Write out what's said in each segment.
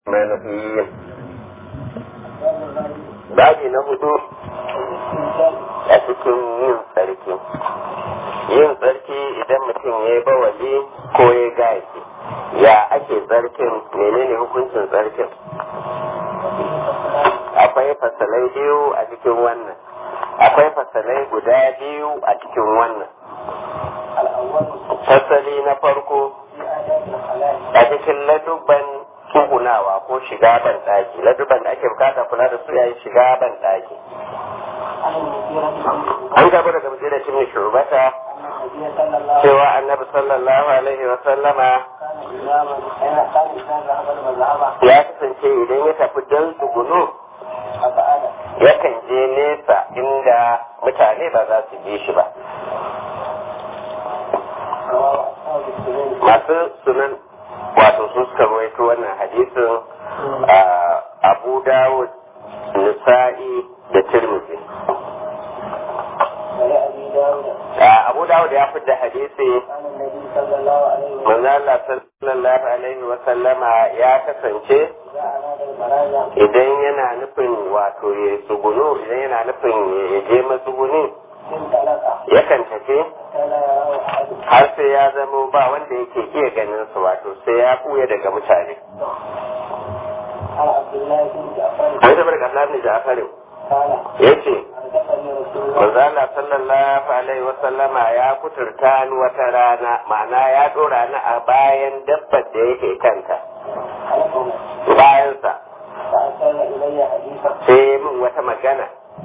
manhiyin babi na hudu a cikin yin tsarki yin tsarki idan mutum ya yi bawali ko ya gashi ya ake tsarkin menene hukuncin tsarkin akwai fasalai biyu a cikin wannan akwai fasalai guda biyu a cikin wannan fasali na farko a cikin ladubban tsugunawa ko shiga ban ɗaki ladubban da ake bukata kula da su yayin shiga ban ɗaki an gaba daga mutum da cin shurbata cewa annabi sallallahu alaihi wa sallama ya kasance idan ya tafi don tsugunu yakan je nesa inda mutane ba za su bi shi ba masu sunan wato su suka rawaito wannan hadisin abu dawud nisa'i da tirmidhi abu dawud ya fidda hadisi manzo Allah sallallahu alaihi wa sallama ya kasance idan yana nufin wato ya tsugunu idan yana nufin ya je matsuguni yakan tafi har sai ya zamo ba wanda yake iya ganin su wato sai ya kuya daga mutane an tabar da Allah ne Ja'farin yace Manzala sallallahu alaihi wa sallama ya kuturta ni wata rana ma'ana ya dora ni a bayan dabbar da yake kanta bayansa sai min wata magana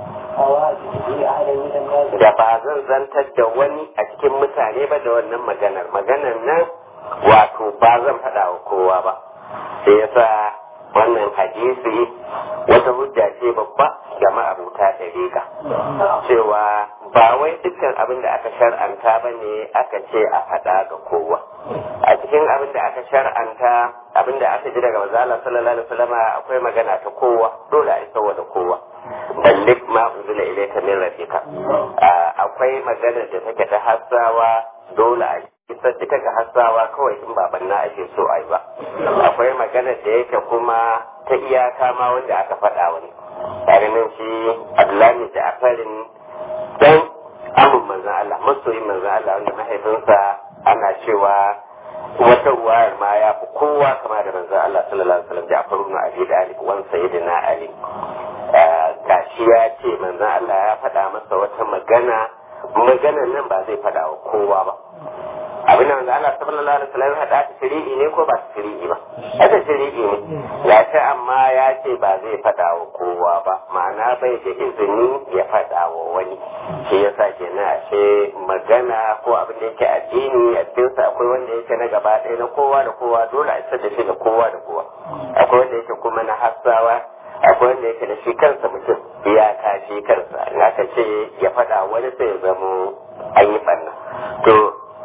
da ba zan zantar da wani a cikin mutane ba da wannan maganar maganar nan wato ba zan faɗa wa kowa ba sai yasa wannan hadisi wata hujja ce babba ga ma'abuta ɗariƙa cewa ba wai dukkan abin da aka shar'anta ba ne aka ce a faɗa ga kowa a cikin abin da aka shar'anta abin da aka ji daga mazala sallallahu alaihi wasallam akwai magana ta kowa dole a isa da kowa ballik ma unzila ilayka min rabbika akwai magana da take ta hassawa dole a isar ita ga hassawa kawai in baban na ake so a yi ba akwai magana da yake kuma ta iyaka ma wanda aka faɗa wani tare nan shi abdullahi da afarin dan amin manzan Allah masoyin manzan Allah wanda mahaifinsa ana cewa wata ruwayar ma ya fi kowa kama da manzan Allah sallallahu alaihi wasallam Ja'far ibn Abi Talib wan sayyidina Ali gashi ya ce manzan Allah ya faɗa masa wata magana maganan nan ba zai faɗa wa kowa ba abin da Allah sallallahu alaihi wasallam hada ta shari'i ne ko ba ta shari'i ba hada shari'i ne ya ce amma ya ce ba zai fada wa kowa ba ma'ana bai da izini ya fada wa wani shi yasa kenan ashe magana ko abin da yake addini a cikin sa akwai wanda yake na gaba ɗaya na kowa da kowa dole a isar da shi da kowa da kowa akwai wanda yake kuma na hassawa akwai wanda yake da shi kansa mutum iyaka shi kansa in aka ce ya fada wani sai ya zamo an yi ɓanna to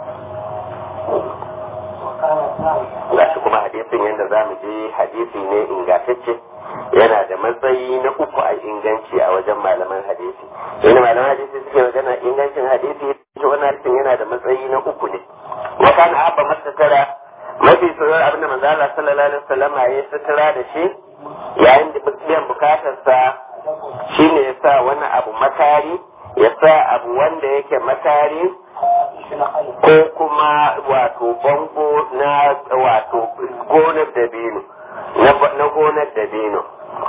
ga shi kuma hadisin yadda za mu je hadisi ne ingantacce yana da matsayi na uku a inganci a wajen malaman hadisi yana malaman hadisi suke magana ingancin hadisi shi wannan hadisin yana da matsayi na uku ne wa kana abba masakara mafi tsoron abin da manzo Allah sallallahu alaihi wasallam ya sutura da shi yayin da biyan bukatarsa shine ya sa wani abu makari ya sa abu wanda yake makari ko kuma wato bango na wato gonar dabino na gonar dabino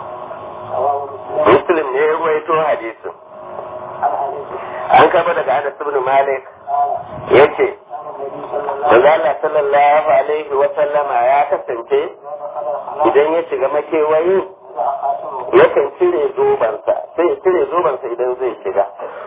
muslim ne ya ruwaito hadisin an kaba daga anas ibn malik yace Allah sallallahu alaihi wa sallama ya kasance idan ya shiga makewayi yakan cire zobansa sai ya cire zobansa idan zai shiga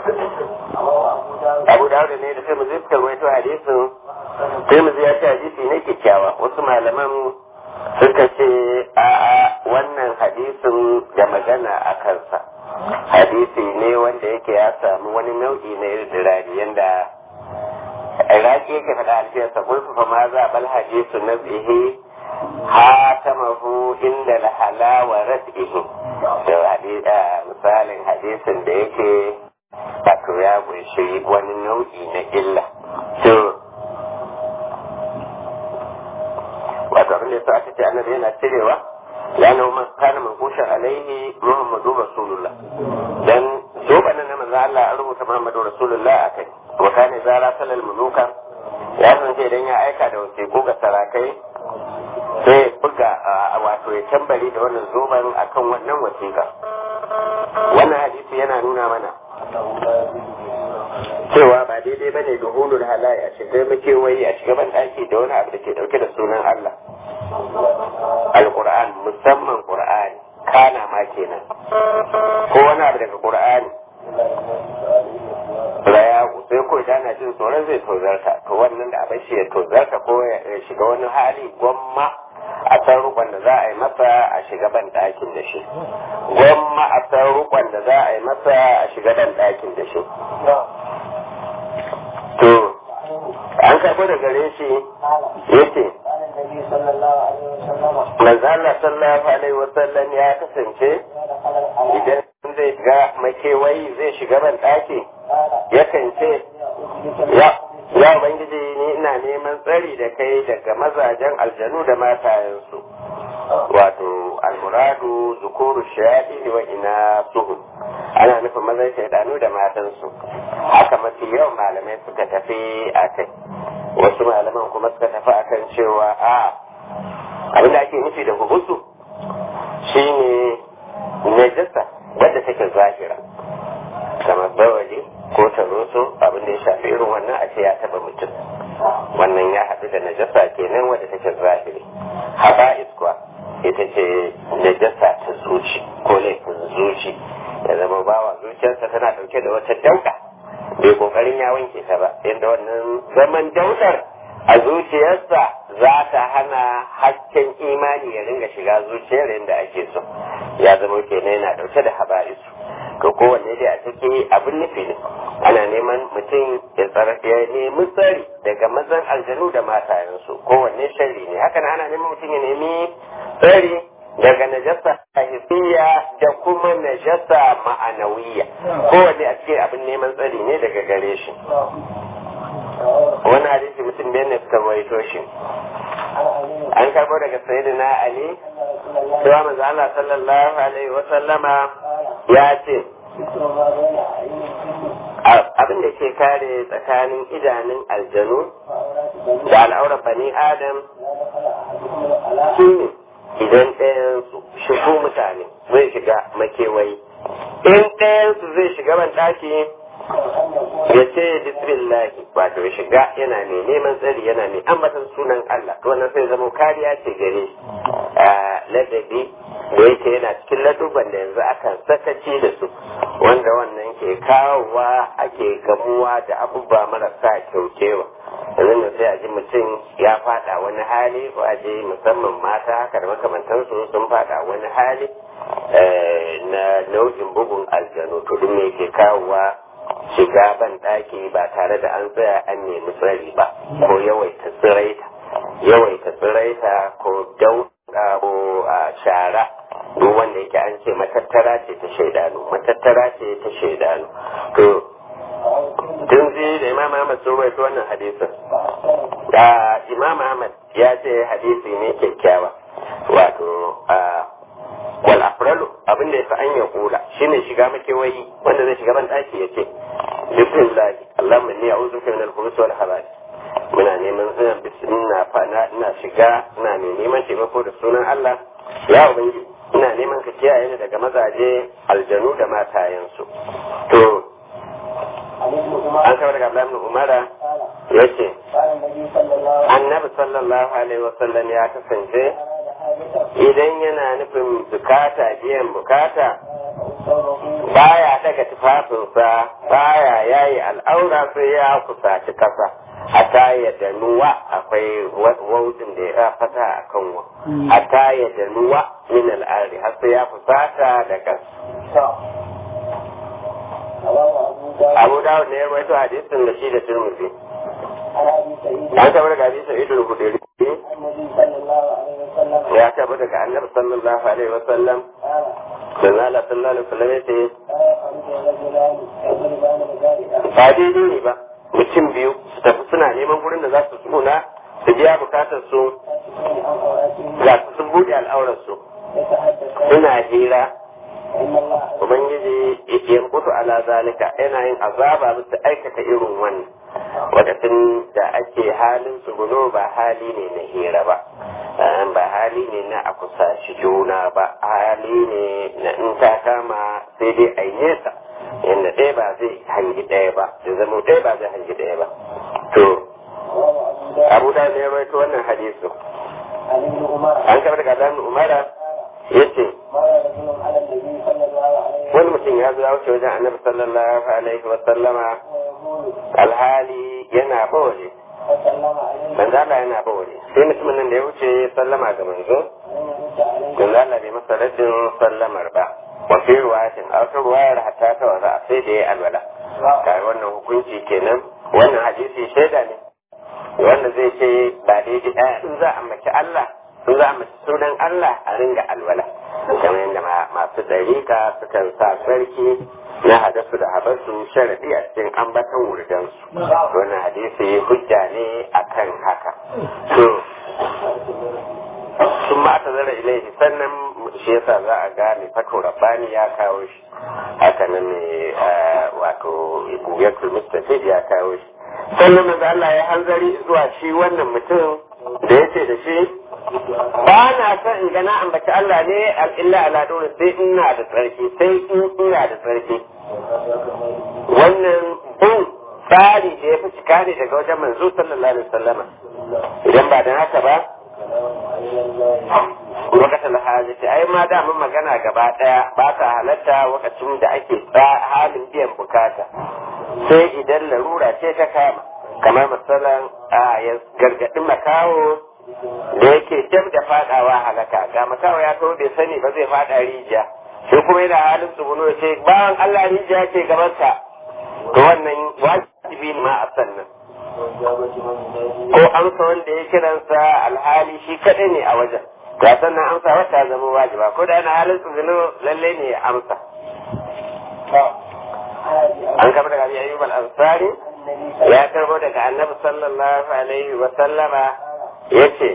abu da ne da sai mu zai suka rawaito hadisin sai mu ya ce hadisi ne kyakkyawa wasu malaman suka ce a wannan hadisin da magana a kansa hadisi ne wanda yake ya samu wani nau'i na irdirari yanda iraki yake faɗa alfiyarsa kulfu fa ma za bal hadisu na tsihi hatamahu inda la halawa rad'ihi da misalin hadisin da yake wato ya kunshi wani nau'i na illa to wato abin da yasa aka ce annabi yana cirewa muhammadu rasulullah dan zoben na manzo Allah an rubuta muhammadu rasulullah a kai wa kana zara salal muluka ya san ce idan ya aika da wasiƙu ga sarakai sai buga wato ya tambari da wannan zoben akan wannan wasiƙa wannan hadisi yana nuna mana cewa ba daidai bane da hulul halaye a shiga makewayi a shiga ban daki da wani abu da ke dauke da sunan Allah alquran musamman qur'ani kana ma kenan ko wani abu daga qur'ani raya sai ko idan na jin tsoron zai tozarta to wannan da abin shi ya tozarta ko ya shiga wani hali gwamma a san rukun da za a yi masa a shiga ban ɗakin da shi gwamma a san rukun da za a yi masa a shiga ban ɗakin da shi to an karɓo da gare shi yace manzo Allah sallallahu alaihi wasallam ya kasance idan zai shiga makewayi zai shiga ban ɗaki yakan ce ya ya ubangiji ni ina neman tsari da kai daga mazajen aljanu da matayensu wato almuradu zukuru shayaɗi wa ina suhu ana nufin mazan shaidanu da matansu haka mafi yawan malamai suka tafi a kai wasu malaman kuma suka tafi akan cewa a abin da ake nufi da hubusu shine najasa wadda take zahira kamar bawali ko taroso abin da ya shafi irin wannan a ce ya taba mutum wannan ya haɗu da najasa kenan wadda take zahiri haba iskwa ita ce najasa ta zuci ko laifin zuci ya zama bawa zuciyarsa tana ɗauke da wata dauka bai kokarin ya wanke ta ba yadda wannan zaman daudar a zuciyarsa za ta hana hasken imani ya ringa shiga zuciyar yadda ake so ya zama kenan yana ɗauke da haba'isu to kowanne dai a ciki abin nufi ne ana neman mutum ya nemi tsari daga mazan aljanu da matayensu kowanne sharri ne hakan ana neman mutum ya nemi tsari daga najasa hisiya da kuma najasa ma'anawiya kowanne a cikin abin neman tsari ne daga gare shi wani hadisi mutum biyan ne suka rawaito shi an karbo daga sayyidina ali cewa manzo Allah sallallahu alaihi wa sallama ya ce abin da ke kare tsakanin idanun aljanu da al'aurar bani adam shi ne idan ɗayansu shigo mutane zai shiga makewayi in ɗayansu zai shiga ban ɗaki ya ce bismillahi wato ya shiga yana mai neman tsari yana mai ambatan sunan Allah to wannan sai zama kariya ce gare shi ladabi da yake yana cikin laduban da yanzu akan sakaci da su wanda wannan ke kawowa ake gamuwa da abubuwa marasa kyaukewa yanzu da sai a ji mutum ya fada wani hali ko a je musamman mata haka da makamantansu sun fada wani hali na nau'in bugun aljanu to duk me ke kawowa shiga ban ɗaki ba tare da an tsaya an nemi tsari ba ko yawaita tsiraita yawaita tsiraita ko dauka ko a shara duk wanda yake an ce matattara ce ta shaidanu matattara ce ta shaidanu to tun zai da imam ahmad sun rawaito wannan hadisin da imam ahmad ya ce hadisi ne kyakkyawa wato wal afralu abin da yasa an ya kula shine shiga makewayi wanda zai shiga ban daki yace bismillah allahumma inni a'udhu bika min al-khubuthi wal khaba'ith muna neman ina bismillah fana ina shiga ina mai neman taimako da sunan Allah ya ubangiji ina neman ka kiyaye ni daga mazaje aljanu da matayensu to an kawar daga Abdullahi ibn Umara yace annabi sallallahu alaihi wasallam ya kasance idan yana nufin bukata biyan bukata baya daga tufafinsa baya yayi al'aura sai ya kusaci kasa hatta ya danuwa akwai waudin da ya fata a kan wa hatta ya danuwa min al'ari har sai ya fusata da kasa abu dawud ne ya rawaito hadisin da shi da turmuzi an taɓa daga hadisa idul hudiri ya taɓa daga annabi sallallahu alaihi wa sallam sallallahu sallallahu alaihi wa sallam ya ce ba daidai ne ba mutum biyu su tafi suna neman gurin da za su tsuna su biya bukatar su ga su sun buɗe al'aurar su suna hira ubangiji ya mutu ala zalika yana yin azaba bisa aikata irin wannan wakacin da ake halin tsuguno ba hali ne na hira ba ba hali ne na a kusaci juna ba hali ne na in ta kama sai dai a nesa yadda ɗaya ba zai hangi ɗaya ba da zama ɗaya ba zai hangi ɗaya ba to abu da ne ya rawaito wannan hadisu an kamar daga dan umara yace wani mutum ya zo ya wuce wajen annabi sallallahu alaihi wa sallama alhali yana bawale manzo Allah yana bawale sai mutumin nan da ya wuce sallama ga manzo manzo Allah bai masa raddin sallamar ba wa fi ruwayatin a wata ruwayar hatta ta wasa sai da ya alwala kai wannan hukunci kenan wannan hadisi shaida ne wanda zai ce ba daidai in za a mace Allah in za a mace sunan Allah a ringa alwala kamar yadda masu dariƙa sukan sa sarki na hadasu da habasu sharadi a cikin ambatan wurdansu wannan hadisi hujja ne akan haka to sun ma ta zara ilaihi sannan shi yasa za a gane fato rabbani ya kawo shi haka nan ne wato buyatul mustafid ya kawo shi sannan manzo Allah ya hanzari zuwa shi wannan mutum da yace da shi ba na son in gana ambaci Allah ne al'illa ala dole sai ina da tsarki sai in ina da tsarki wannan bin tsari da ya fi cika ne daga wajen manzo sallallahu alaihi wasallama idan ba da haka ba lokacin hajjati ai ma da mun magana gaba daya ba ta halatta lokacin da ake halin biyan bukata sai idan larura ce ta kama kamar misalan a ya gargadin makawo da yake dab da fadawa halaka ga makawo ya to bai sani ba zai fada rijiya sai kuma yana halin tsuguno ce bawan Allah rijiya ce gabansa to wannan wajibi ne ma a sannan ko amsa wanda ya kiransa alhali shi kadai ne a wajen ga sannan amsa wata zama wajiba ko da yana halin tsuguno lalle ne ya amsa an kama daga abi ayyub al-ansari ya karbo daga annabi sallallahu alaihi wa sallama yace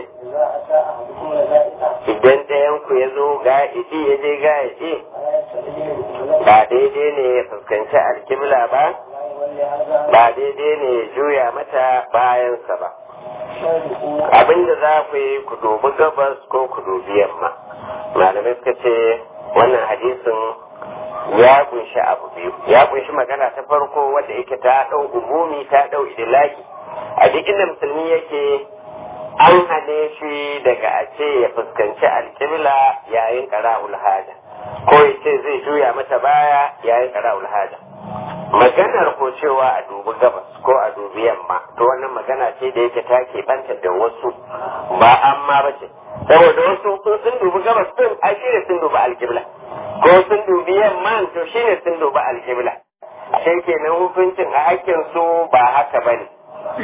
idan ɗayan ku ya zo ga idi ya je ga idi ba daidai ne ya fuskanci alkibla ba ba daidai ne ya juya mata bayansa ba abinda za ku yi ku dubi gabas ko ku dubi yamma malamai suka ce wannan hadisin ya kunshi abu biyu ya kunshi magana ta farko wadda yake ta ɗau umumi ta ɗau idilaki a duk inda musulmi yake an hane shi daga a ce ya fuskanci alƙibla yayin ƙara'ul haja ko ya ce zai juya mata baya yayin ƙara'ul haja maganar ko cewa a dubi gabas ko a dubi yamma to wannan magana ce da yake ta banta da wasu ba amma ba ce saboda wasu sun dubi gabas din a shi sun dubi alƙibla ko sun dubi yamma to shi ne sun dubi alƙibla sai kenan hukuncin a hakkin su ba haka ba ne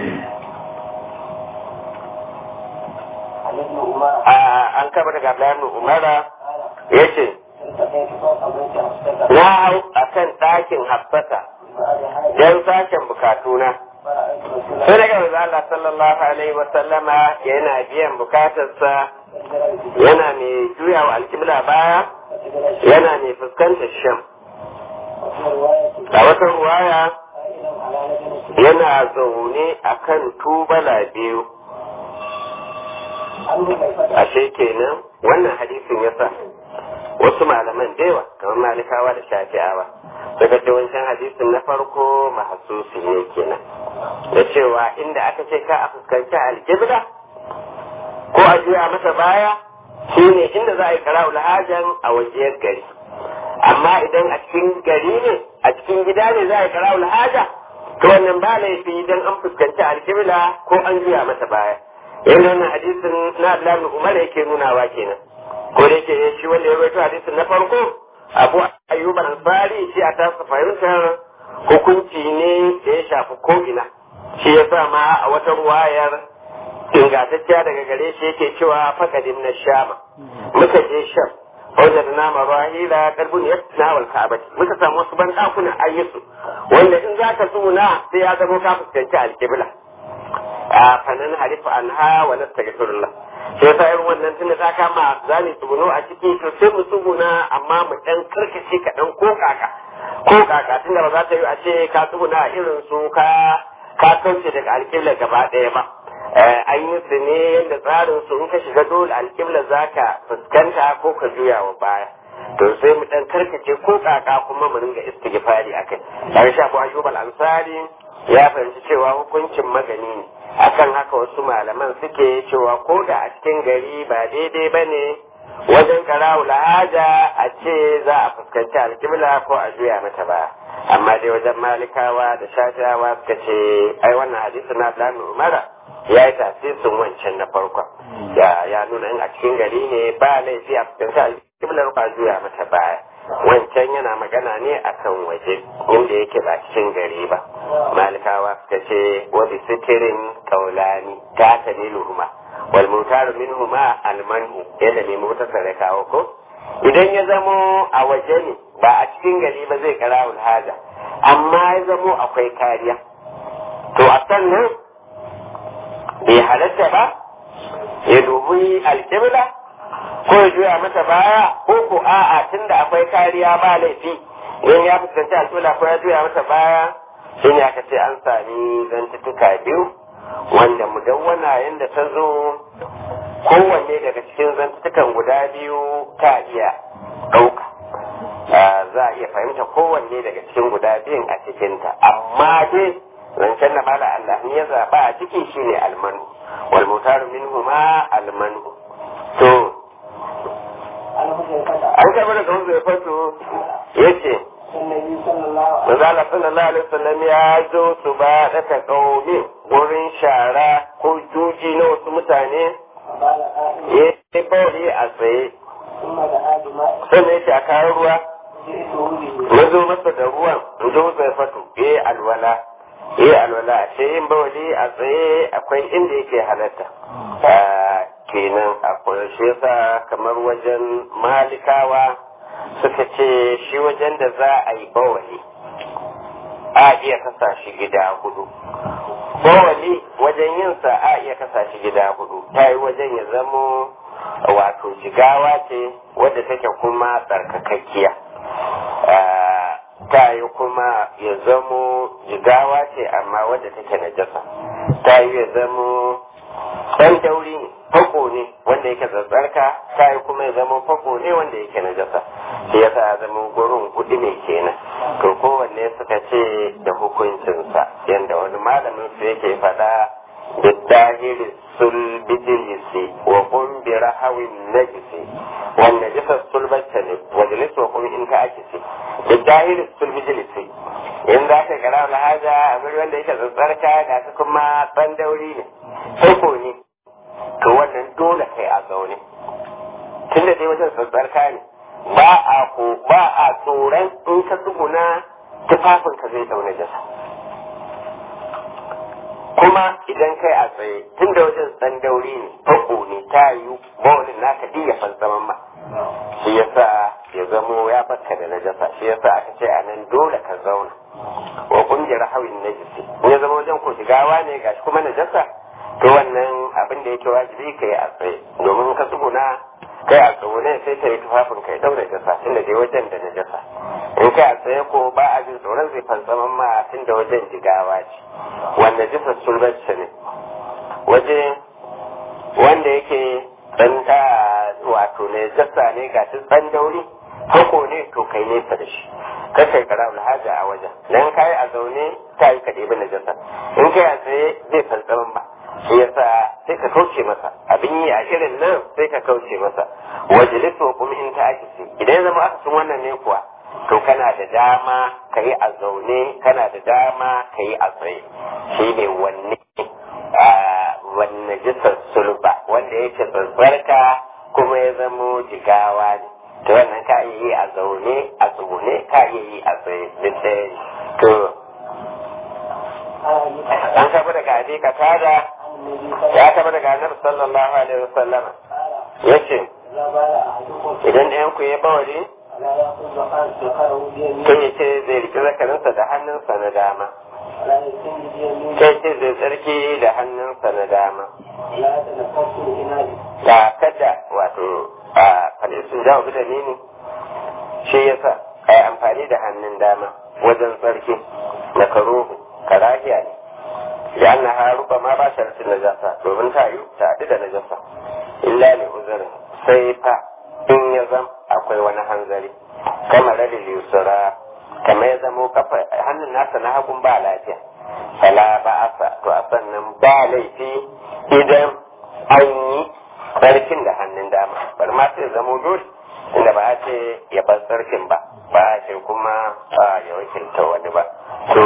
an kaba daga Abdullahi Umara ya ce na hau a kan ɗakin hafsata don sashen bukatuna sai daga manzo Allah sallallahu alaihi wa sallama yana biyan bukatarsa yana mai juya wa alkibla baya yana mai fuskantar sham a wata ruwaya yana zaune a kan tubala biyu ashe kenan wannan hadisin yasa wasu malaman da yawa kamar malikawa da shafi'awa daga ce wancan hadisin na farko mahasusi ne kenan da cewa inda aka ce ka a fuskanci alkibla ko a juya masa baya shine inda za a yi kara'ul hajan a wajiyar gari amma idan a cikin gari ne a cikin gida ne za a yi kara'ul haja to wannan ba laifi idan an fuskanci alkibla ko an juya masa baya yadda wannan hadisin na Abdullahi Umar yake nunawa kenan ko da yake shi wanda ya rawaito hadisin na farko Abu Ayyub al-Ansari shi a tasa fahimtar hukunci ne da ya shafi ko ina shi yasa ma a wata ruwayar ingantacciya daga gare shi yake cewa fakadin na shama muka je sham wajen na marahila karbun ya na wal ka'abati muka samu wasu ban dakuna ayyusu wanda in zaka tsuna sai ya zama ka fuskanci alkibla a fanan harifa anha wa nastaghfirullah sai yasa irin wannan tunda ta kama zani tsuguno a ciki to sai mu tsuguna amma mu dan karkace ka dan ko kaka ko kaka tunda ba za ta yi a ce ka tsuguna irin su ka ka kauce daga alƙibla gaba ɗaya ba an yi su ne yadda tsarin su in ka shiga dole alƙibla za ka fuskanta ko ka juya wa baya to sai mu dan karkace ko kaka kuma mu ringa istighfari akai dan sha Abu Ayyub al-Ansari ya fahimci cewa hukuncin magani ne akan haka wasu malaman suke cewa ko da a cikin gari ba daidai bane wajen karawu lahaja a ce za a fuskanci alkibla ko a juya mata ba amma dai wajen malikawa da shafiyawa suka ce ai wannan hadisi na Abdullahi Umara ya yi tasirin wancan na farkon ya ya nuna in a cikin gari ne ba laifi a fuskanci alkiblar ko a juya mata baya wancan yana magana ne akan waje inda yake ba cikin gari ba malikawa suka ce wa bi sitirin kaulani ta tamiluhuma wal mutaru minhuma almanhu yadda ne mota sare kawo ko idan ya zamo a waje ne ba a cikin gari ba zai kara haja amma ya zamo akwai kariya to a sannan bai halatta ba ya dubi alkibla ko ya juya mata baya ko ko a'a tunda akwai kariya ba laifi in ya fuskanci alƙibla ko ya juya mata baya shi ne aka ce an sami zantuttuka biyu wanda mudawwana yadda ta zo kowanne daga cikin zantuttukan guda biyu ta iya ɗauka za a iya fahimta kowanne daga cikin guda biyun a cikinta amma dai zancen da mala Allah ya zaɓa a ciki shine almanu wal mutaru minhuma almanu to an karɓi daga wanzu ya fato ya ce Manzala sallallahu alaihi wasallam ya zo su ba daga ƙaumi wurin shara ko juji na wasu mutane ya yi bauri a tsaye sannan ya ce a kayan ruwa ya zo masa da ruwan in ji ya fato ya yi alwala ya yi alwala a ce yin bauri a tsaye akwai inda yake halatta kenan akwai shi yasa kamar wajen malikawa suka ce shi wajen da za a yi bawali a iya kasa shi gida hudu bawali wajen yinsa a iya kasa shi gida hudu ta yi wajen ya zamo wato jigawa ce wadda take kuma tsarkakakkiya ta yi kuma ya zamo jigawa ce amma wadda take najasa ta yi ya zamo ɗan dauri ne fako ne wanda yake zazzarka ta yi kuma ya zama fako ne wanda yake najasa shi yasa ya zama gurin kuɗi ne kenan to kowanne suka ce da hukuncinsa yadda wani malamin su yake faɗa da dahiri sul bijilisi wa kun bi rahawin najisi wa najisa sul battani wa jalis wa kun in ka akisi da dahiri sul bijilisi in za ka gara lahaja a guri wanda yake zazzarka ga su kuma ɗan dauri ne fako ne to wannan dole kai a zaune tun da dai wajen tsantsarka ne ba a ko ba a tsoron in ka tsuguna tufafin ka zai dauna jasa kuma idan kai a tsaye tun da wajen tsan dauri ne fako ne ta yi bawalin naka diya fansaman ma shi yasa ya zamo ya baka da najasa shi yasa aka ce a nan dole ka zauna wa kungiyar hawin najisi in ya zama wajen ko shigawa ne gashi kuma najasa to wannan abin da yake wajibi ka yi a tsaye domin ka tsuguna kai a tsugune sai ta yi tufafin kai daura jasa tun da dai wajen da na jasa in kai a tsaye ko ba a jin tsoron zai fantsaman ma tun da wajen jigawa ce wanda jisa sulbacce ne waje wanda yake dan wato ne jasa ne ga tsan dauri hako ne to kai nesa da shi kai kara alhaja a wajen dan kai a zaune ta yi ka ɗebi najasa in kai a tsaye zai fantsaman ba shi yasa sai ka kauce masa abin yi a irin nan sai ka kauce masa wajilisu kuma in ta ake idan ya zama aka sun wannan ne kuwa to kana da dama ka yi a zaune kana da dama ka yi a tsaye shi ne wanne wanne jisar sulba wanda yake tsantsarka kuma ya zamo jigawa ne to wannan ka iya yi a zaune a tsugune ka iya yi a tsaye duk ɗaya ne to an taɓa daga abi ka tada ya taɓa daga annabi sallallahu alaihi wasallam ya ce idan ɗayan ku ya bawari sai ya ce zai riƙi zakarinsa da hannunsa na dama sai ce zai tsarki da hannunsa na dama da kada wato a falisun jawo da ne shi yasa ai amfani da hannun dama wajen tsarki na karuhu karahiya ne da an na ruba ma ba shartin najasa domin ta yi ta haɗu da najasa illa ne uzurin sai fa in ya zam akwai wani hanzari kamar da yusura kamar ya zamo kafa hannun nasa na hagun ba lafiya fala ba asa to a sannan ba laifi idan an yi tsarkin da hannun dama bar ma sai zamo dole inda ba a ce ya bar tsarkin ba ba a ce kuma ya wakilta wani ba to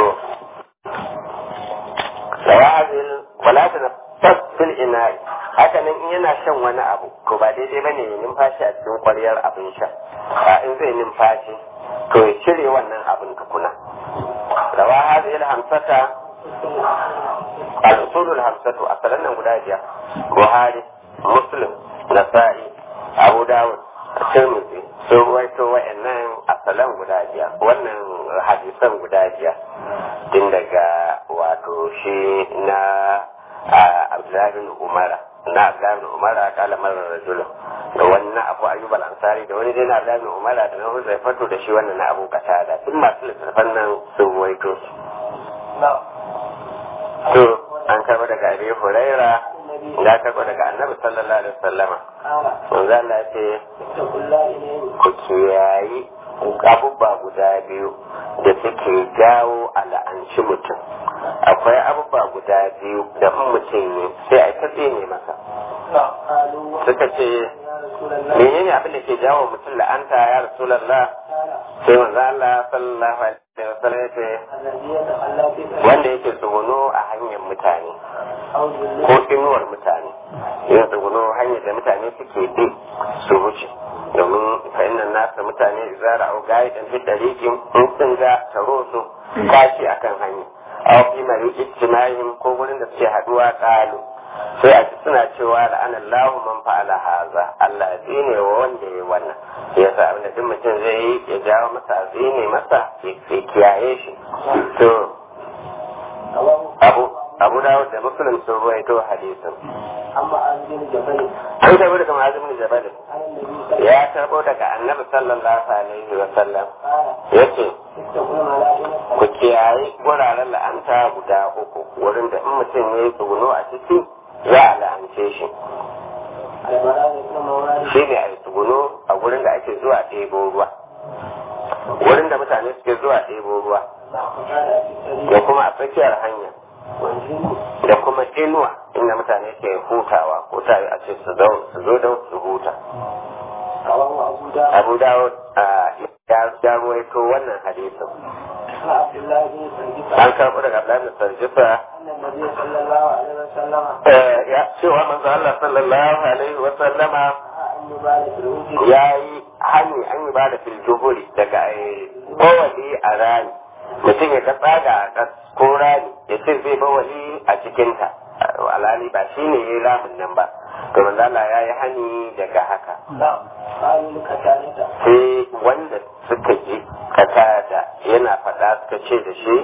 sawa'azil wala ta fasil ina haka nan in yana shan wani abu to ba daidai ba ne ya numfashi a cikin kwaryar abin sha a in zai numfashi to ya cire wannan abin tukuna rawa hadhihi hamsata al-usulul hamsatu asalan nan guda biyar buhari muslim nasa'i abu dawud tirmidhi sun ruwaito wa'annan asalan guda biyar wannan hadisan guda biyar tun daga wato shi na abdullahi bin umara na abdullahi bin umara kala marar rajulun da wani na abu ayyub al-ansari da wani dai na abdullahi bin umara da na huzai fato da shi wannan na abu katada duk masu littattafan nan sun ruwaito su to an karba daga abi huraira ya karba daga annabi sallallahu alaihi wasallama manzo Allah ya ce ku kiyayi abubuwa guda biyu da suke jawo al'anci mutum akwai abubuwa guda biyu da in mutum ne sai a ta ne masa suka ce menene abin da ke jawo mutum la'anta ya rasulallah sai manzo Allah sallallahu alaihi wasallam ya ce wanda yake tsuguno a hanyar mutane ko inuwar mutane yin tsuguno hanyar da mutane suke bi su wuce domin fa'innan nasa mutane zara au gayi dan fi dariqin in sun ga taro su kashi akan hanya aw fi mari ijtima'ihim ko gurin da suke haduwa qalu sai a ji suna cewa la'ana Allahu man fa'ala haza Allah ya tsine wa wanda ya wannan ya sa abin da duk mutum zai yi ya jawo masa a tsine masa ya kiyaye shi to abu abu dawud da muslim sun ruwaito hadisin an karbo daga ma'azim bin jabal ya karbo daga annabi sallallahu alaihi wa sallam yace ku kiyaye wuraren la'anta guda uku wurin da in mutum ya yi tsuguno a ciki za a la'ance shi shi ne a yi tsuguno a wurin da ake zuwa ɗebo ruwa wurin da mutane suke zuwa ɗebo ruwa da kuma a tsakiyar hanya da kuma inuwa inda mutane ke hutawa ko tare a ce su zo don su huta abu dawo ya ruwaito wannan hadisin an karɓi daga Abdullahi Sarjifa ya cewa manzo Allah sallallahu alaihi wa sallama ya yi hani an yi ba da filjuhuri daga bawali a rani mutum ya ka tsaga a ƙas ko rani ya ce zai bawali a cikinta alhali ba shi ne ya yi ramin nan ba to manzo Allah ya yi hani daga haka sai wanda suka ji kata da yana faɗa suka ce da shi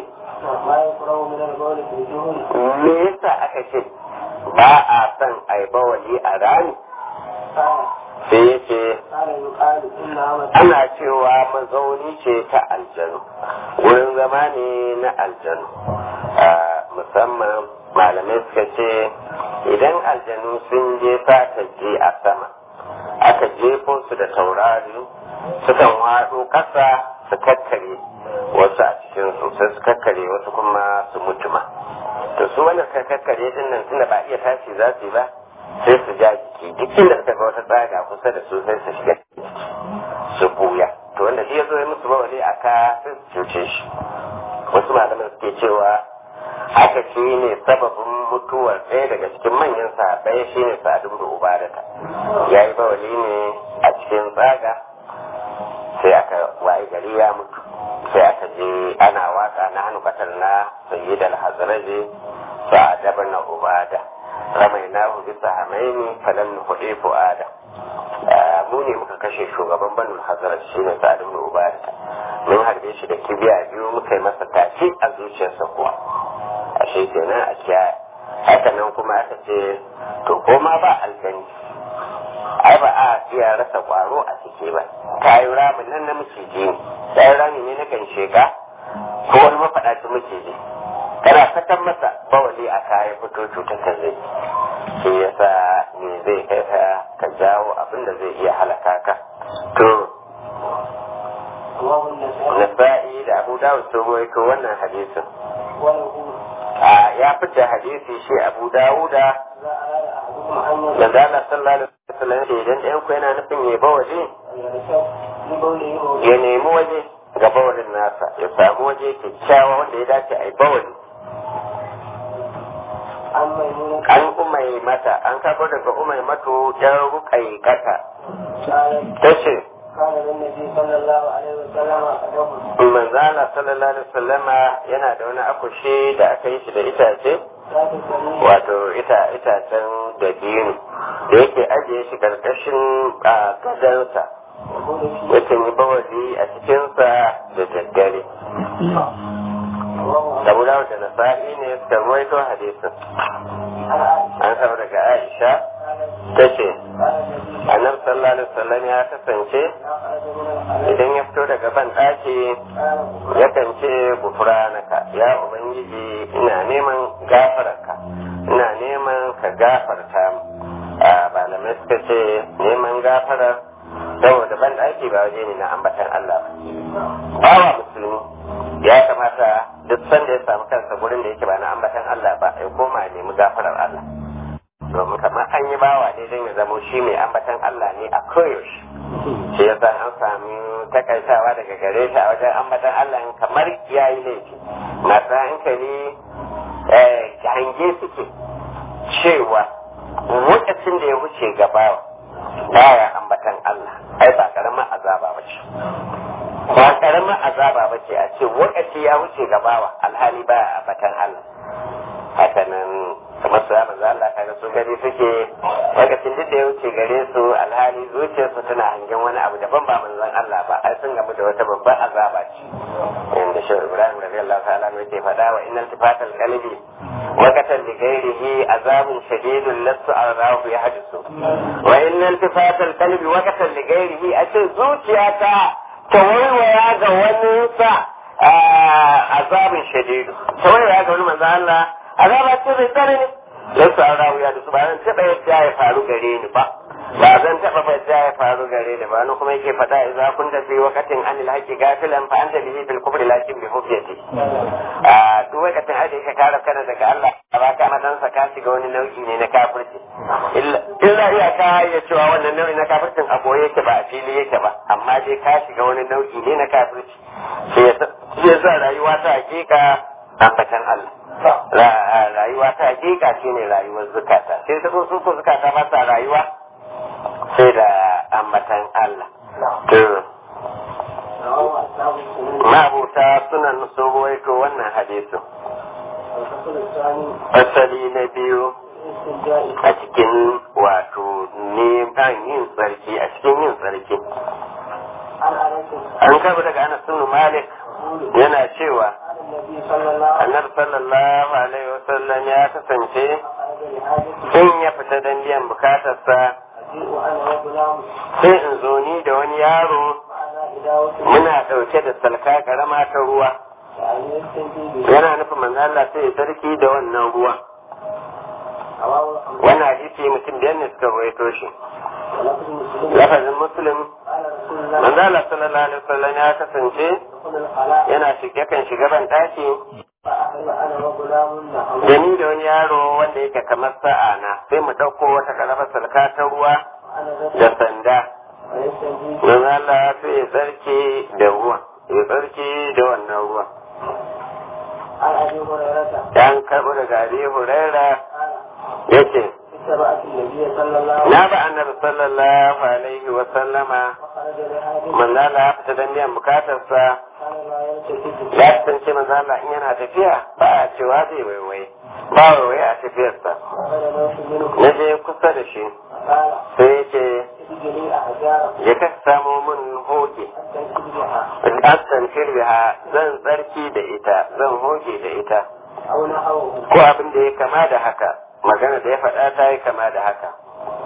me yasa aka ce ba a son a yi bawali a rani sai ya ce ana cewa mazauni ce ta aljanu wurin zama ne na aljanu musamman malamai suka ce idan aljanu sun je fata je a sama aka jefo su da taurari sukan waɗo ƙasa su kakkare wasu a cikin su sai su kakkare wasu kuma su mutuma to su wannan kakkare din nan tunda ba iya tashi za su yi ba sai su ja jiki duk inda suka ga wata tsaga kusa da su sai su shiga su buya to wanda shi ya zo ya musu bawali a ka sai su cuce shi wasu malaman suke cewa haka shi ne sababin mutuwar ɗaya daga cikin manyan sahabbai shi ne sa'adu da ubadata ya yi bawali ne a cikin tsaga sai aka wayi gari ya mutu sai aka je ana waka na hannu katar na sayyid al-hazraji sa'ad na ubada ramainahu bi sahamaini falan nuhdi fuada mu ne muka kashe shugaban banu hazrat shine sa'ad ibn ubada mun harbe shi da kibiya biyu muka yi masa tafi a zuciyarsa kuwa ashe kenan a kiyaye haka nan kuma aka ce to koma ba aljani ai ba a iya rasa kwaro a ciki ke ba kayan ramin nan na maciji ne kayan rami ne na kan sheka ko wani mafaɗacin maciji kana sakan masa bawali a kayan fito cutar ta zai shi yasa me zai kai ka ka jawo abin da zai iya halaka ka to nasa'i da abu dawud sun ruwaito wannan hadisin a ya fita hadisi shi abu dawuda da zala sallallahu alaihi wasallam ce idan ɗayan ku yana nufin ya ba waje ya nemi waje ga bawalin nasa ya samu waje kyakkyawa wanda ya dace a yi bawali an umai mata an karɓo daga umai mato yan rukai kata ta ce manzala sallallahu alaihi wasallama yana da wani akushe da aka yi shi da itace wato ita itacen da biyu da yake ajiye shi karkashin gadansa yakan yi bawali a cikinsa da daddare Abu Dawud da Nasa'i ne suka ruwaito hadisin. An samu daga Aisha ta ce, Annabi sallallahu alaihi wasallam ya kasance idan ya fito daga ban ɗaki yakan ce gufranaka ya Ubangiji ina neman gafararka ina neman ka gafarta mu. A malamai suka ce neman gafarar saboda ban ɗaki ba waje ne na ambatan Allah ba. Bawa musulmi ya kamata duk sanda ya samu kansa gurin da yake ba na ambatan Allah ba ya koma ya nemi gafarar Allah domin kamar an yi bawa ne don ya zamo shi mai ambatan Allah ne a koyaushe shi ya sa an sami takaitawa daga gare shi a wajen ambatan Allah kamar ya yi laifi masu hankali hange suke cewa lokacin da ya wuce gabawa baya ambatan Allah ai ba karamin azaba ba ce ba karamin azaba ba ce a ce lokaci ya wuce gabawa alhali baya ambatan Allah haka nan kamar su manzo Allah kaga su gari suke lokacin duk da ya wuce gare su alhali zuciyarsu tana hangen wani abu daban ba manzon Allah ba ai sun gamu da wata babbar azaba ce inda shi Ibrahim radiyallahu ta'ala ne yake faɗa wa innal tifatal qalbi وقتا لغيره عذاب شديد لست أراه يحدث وإن التفات القلب وقتا لغيره أشي زوجياتا تولويا غوانيسا عذاب شديد تولويا غواني من الله عذاب شديد ترني لست أراه يحدث بعدين تبقى يدعي يفعلوا غريني با ba zan taɓa fadda ya faru gare ni ba ni kuma yake faɗa idza kunta fi waqtin an al-haqqi gafilan fa anta bihi bil kufri lakin bi hujjati a duk waqtin da yake kare kana daga Allah ba ka madan sa ka shiga wani nau'i ne na kafirci illa illa iya ka ya cewa wannan nau'i na kafircin a boye yake ba a fili yake ba amma dai ka shiga wani nau'i ne na kafirci sai ya sa rayuwa ta hakika ambatan Allah rayuwa ta hakika shine rayuwar zukata sai ta so su ko zukata ba sa rayuwa sai da ambatan Allah. To, mabuta suna sun ruwaito wannan hadisin. Asali na biyu a cikin wato neman yin tsarki a cikin yin tsarki. An karbi daga Anas bin Malik yana cewa annabi sallallahu alaihi wasallam ya kasance in ya fita don biyan bukatarsa sai in zo ni da wani yaro muna ɗauke da salka karama ta ruwa yana nufin manzo Allah sai ya sarki da wannan ruwa wannan hadisi mutum biyar ne suka rawaito shi lafazin muslim manzo Allah sallallahu alaihi wasallam ya kasance yana shiga kan shiga ban daki da ni da wani yaro wanda yake kamar sa'a na sai mu ɗauko wata karamar salka ta ruwa da sanda don Allah sai ya tsarki da ruwa ya tsarki da wannan ruwa yan karɓo daga abi huraira ya ce na ba annabi sallallahu alaihi wa sallama manzala ya fita don biyan bukatarsa ya kasance manzala in yana tafiya ba a cewa zai waiwai ba waiwai a tafiyarsa na je kusa da shi sai ya ce ya ka samo min hoge astan firbiha zan tsarki da ita zan hoge da ita ko abin da ya kama da haka magana da ya faɗa ta yi kama da haka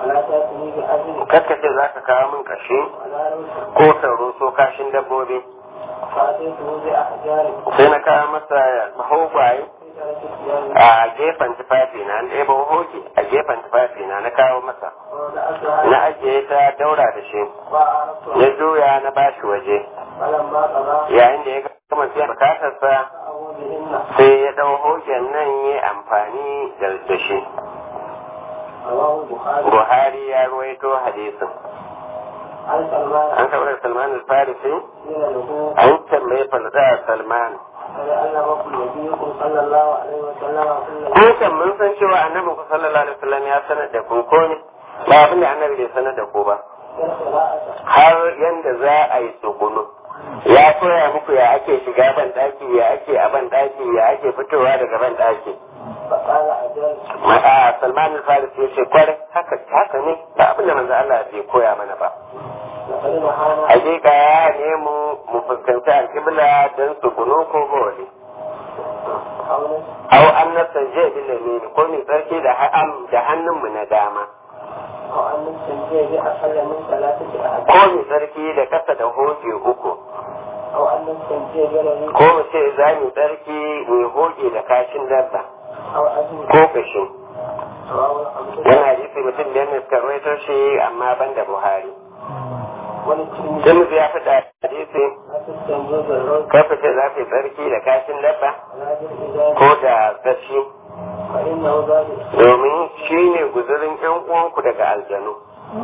ولا تأتني بأذن kakkace za ka kawo min kashi ولا روح ko sauro so kashin dabbobi فأتيته بأحجار sai na kawo masa mahogwaye في ترك الثياب a gefen tufafi na an ɗebo hoge a gefen tufafi na na kawo masa ووضعتها na ajiye ta daura da shi وعرفتها ya juya na bashi waje فلما قضى yayin da ya gama biyan bukatarsa جاءه بهن sai ya ɗau hogen nan ya amfani da da shi رواه البخاري buhari ya ruwaito hadisin عن سلمان an taɓa salman al-farisi قيل له an tambaye falda salman فلأنكم نبيكم صلى الله عليه وسلم كل ko kan mun san cewa annabi ku sallallahu alaihi wasallam ya sanar da ku ko ne ba abin da annabi bai sanar da ku ba القراءة har yanda za a yi tsugunu ya koya muku ya ake shiga ban daki ya ake a ban daki ya ake fitowa daga ban daki فقال أجل a salman al-farisi ya ce kwarai haka haka ne ba abin da manzo Allah bai koya mana ba لقد نهانا hakika ya nemo mu fuskanci alƙibla don tsugunu ko bawali قولا au an nasanje bil yamin ko mai tsarki da ha'am da hannunmu na dama أو أن نستنجي بأقل من ثلاثة أحد ko mai tsarki da kasa da hoge uku أو أن نستنجي برهي ko mu ce za mu tsarki mai hoge da kashin dabba أو أذن ko kashin رواه الخمسة yana hadisi mutum da yana suka rawaito shi amma ban da buhari وللترمذي sun ya fita hadisi لا تستنجي بالرز ka fice za ka yi tsarki da kashin dabba ولا بالإزار ko da gashi فإنه ذلك domin shi ne guzurin yan uwanku daga aljanu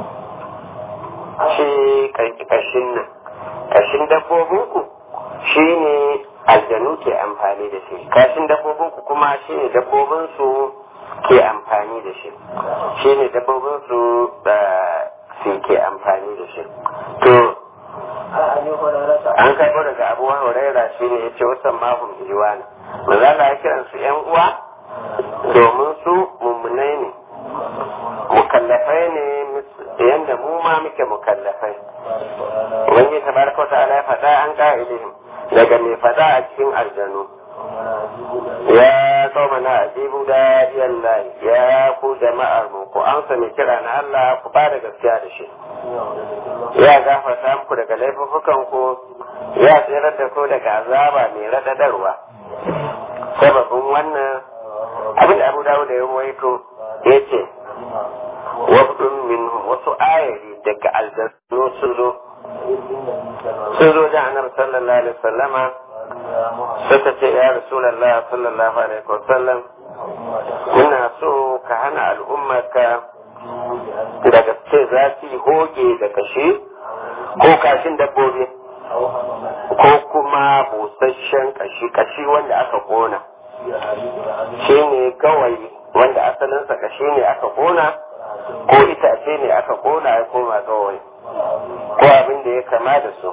shi kashin nan kashin dabbobinku shi ne aljanu ke amfani da shi kashin dabbobinku kuma shi ne dabbobinsu ke amfani da shi shi ne dabbobinsu da su ke amfani da shi to عن أبي هريرة an karɓo daga abu huraira shi ne ya ce wasan mahum iwana mazala ya kiran su yan uwa domin su mummunai ne mukallafai ne yadda mu ma muke mukallafai wani tabaraka wa ta'ala ya faɗa an ƙa'ilihim daga mai faɗa a cikin aljanu ya kauma na ajibu da yalla ya ku jama'ar mu ku amsa mai kira na Allah ku ba da gaskiya da shi ya gafarta muku daga laifukan ku ya tsirar da ku daga azaba mai raɗaɗarwa sababin wannan abin da abu dawo da ya ruwaito ya ce wafdun min wasu ayari daga aljannu sun zo sun zo da annabi sallallahu alaihi wasallama suka ce ya rasulallah sallallahu alaihi wasallam muna so ka hana al'ummarka daga ce za su yi hoge da kashe ko kashin dabbobi ko kuma busasshen kashi kashi wanda aka kona shi ne kawai wanda asalinsa kashi ne aka kona ko itace ne aka kona ya koma kawai ko abin da ya kama da su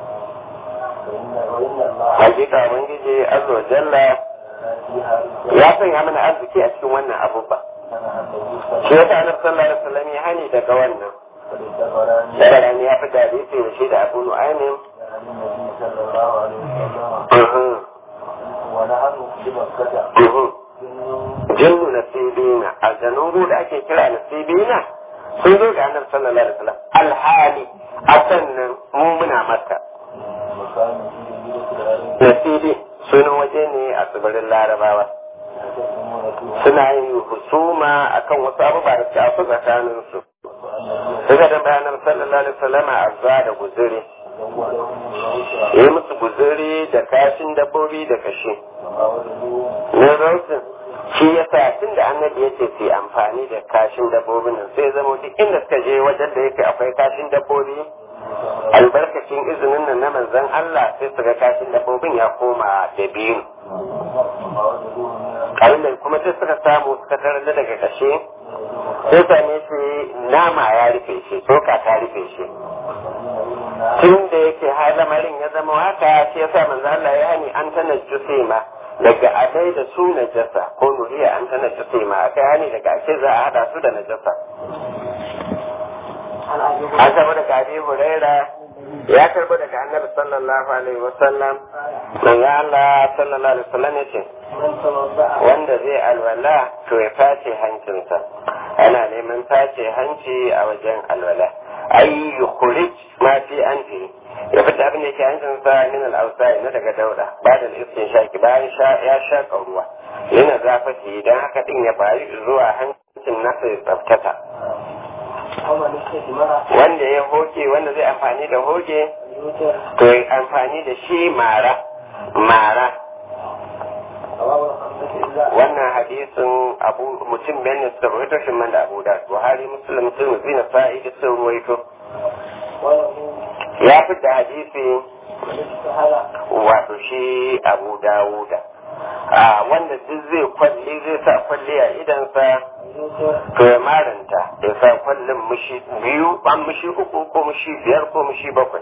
hakika ubangiji azza wa jalla ya sanya mana arziki a cikin wannan abubuwa shi yasa annabi sallallahu alaihi wasallam ya hani daga wannan Dabarani ya fi hadisi da shi da Abu Nu'aymin Mhm. Mhm. jinnu nasibina aljanun da ake kira nasibina sun zo ga annabi sallallahu alaihi wasallam alhali a sannan mu muna makka nasibi sunan waje ne a tsibirin larabawa suna yin husuma akan wasu abubuwa da suka fi tsakanin su suka da bayanan sallallahu alaihi wasallam azza da guzuri yi musu guzuri da kashin dabbobi da kashi na rautin shi ya sa tun da annabi ya ce su yi amfani da kashin dabbobin nan sai zama duk inda suka je wajen da yake akwai kashin dabbobi albarkacin izinin nan na manzon Allah sai su ga kashin dabbobin ya koma da biyu abin da kuma sai suka samu suka tarar da daga kashe sai same shi nama ya rufe shi tsoka ta rufe shi tun da yake har lamarin ya zama haka shi yasa manzo Allah ya hani an tana ma daga adai da su najasa ko nuriya an tana ma aka hani daga ake za a hada su da najasa an karbo daga abi huraira ya karbo daga annabi sallallahu alaihi wasallam manzo Allah sallallahu alaihi wasallam ya ce wanda zai alwala to ya face hancinsa a ana neman tace hanci a wajen alwala ai yukhrij ma fi anfi ya fita abin da ke hancin sa min al-awsa na daga dauda ba da iskin shaki bayan ya shaka ruwa yana zafati idan haka din ya bayi zuwa hancin nasa ya tsaftata wanda ya hoke wanda zai amfani da hoge to ya amfani da shi mara mara wannan hadisin abu mutum bayan su rawaito shi man da abu da buhari muslim sun zina sa'i da sun ruwaito ya fi da hadisi wato shi abu dawuda a wanda duk zai kwalli zai sa kwalli a idansa to ya maranta ya sa kwallin mushi biyu ban mushi uku ko mushi biyar ko mushi bakwai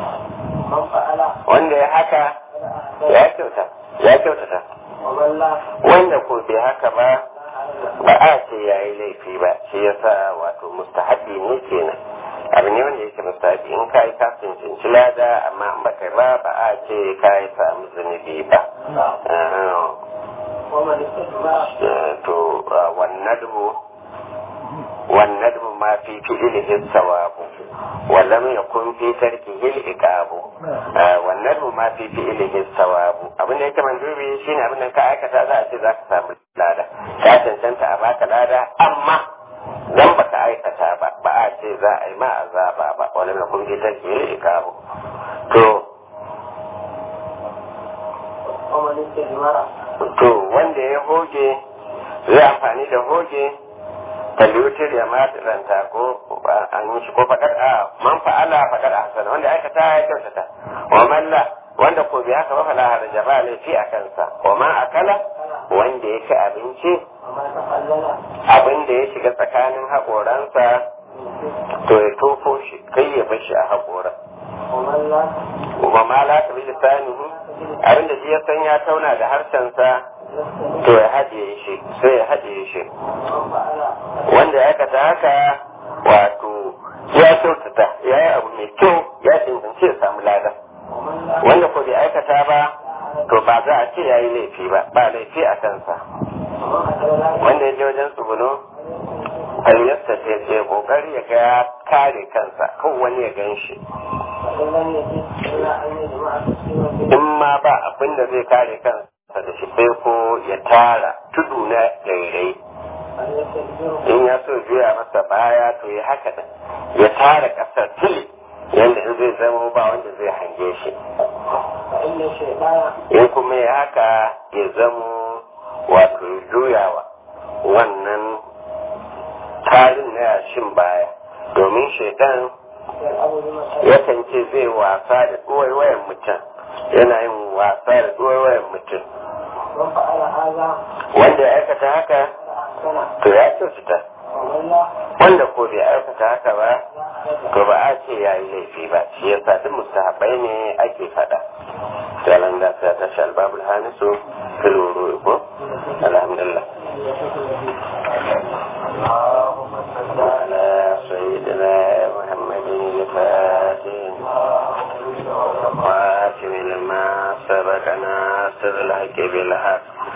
wanda ya haka ya kyauta ya kyautata wanda ko bai haka ba ba a ce ya yi laifi ba shi yasa wato mustahabi ne kenan abu ne wanda yake mustahabi in ka yi kafin cinci lada amma in baka ba ba a ce ka yi samu zunubi ba to wannan والندب ما في فعله الثواب ولم يكن في تركه العقاب والندب ما في فعله الثواب abin da yake mandubi shine abin da ka aikata za a ce za ka samu lada ka cancanta a baka lada amma dan baka aikata ba ba a ce za a yi ma azaba ba wala mai kun fi tarki ikabu to to wanda ya hoge zai amfani da hoge kallutir ya matsiranta ko an yi shi ko faɗar a man fa'ala faɗar a hasana wanda aikata ya kyautata wa malla wanda ko bai haka ba fala haraja ba laifi a kansa wa ma akala wanda ya ci abinci abin da ya shiga tsakanin haƙoransa to ya tofo shi kai ya bar shi a haƙoran wa ma la ta bi lisanihi abin da shi ya san ya tauna da harshensa to ya haɗiye shi sai ya haɗiye shi wanda ya aikata haka wato ya kyautata ya yi abu mai kyau ya cancanci ya samu lada wanda ko bai aikata ba to ba za a ce ya yi laifi ba ba laifi a kansa wanda ya je wajen tsuguno karyarsa ce ce kokari ya ga ya kare kansa kan wani ya gan shi in ma ba abin da zai kare kansa da shi sai ko ya tara tudu na rairai in ya so juya masa baya to ya haka da ya tara kasar tili yadda in zai zama ba wanda zai hange shi in kuma ya haka ya zamo wato juyawa wannan tarin na yashin baya domin shaidan yakan ce zai wasa da ɗuwaiwayen mutum yana yin wasa da ɗuwaiwayen mutum wanda ya aikata haka to ya kyautata wanda ko bai aikata haka ba to ba a ce ya yi laifi ba shi ya sa duk mustahabai ne ake faɗa jalan da ta tashi albabul hanisu filuru ko alhamdulillah على سيدنا محمد الفاتح واتم لما سبق ناصر الحق بالحق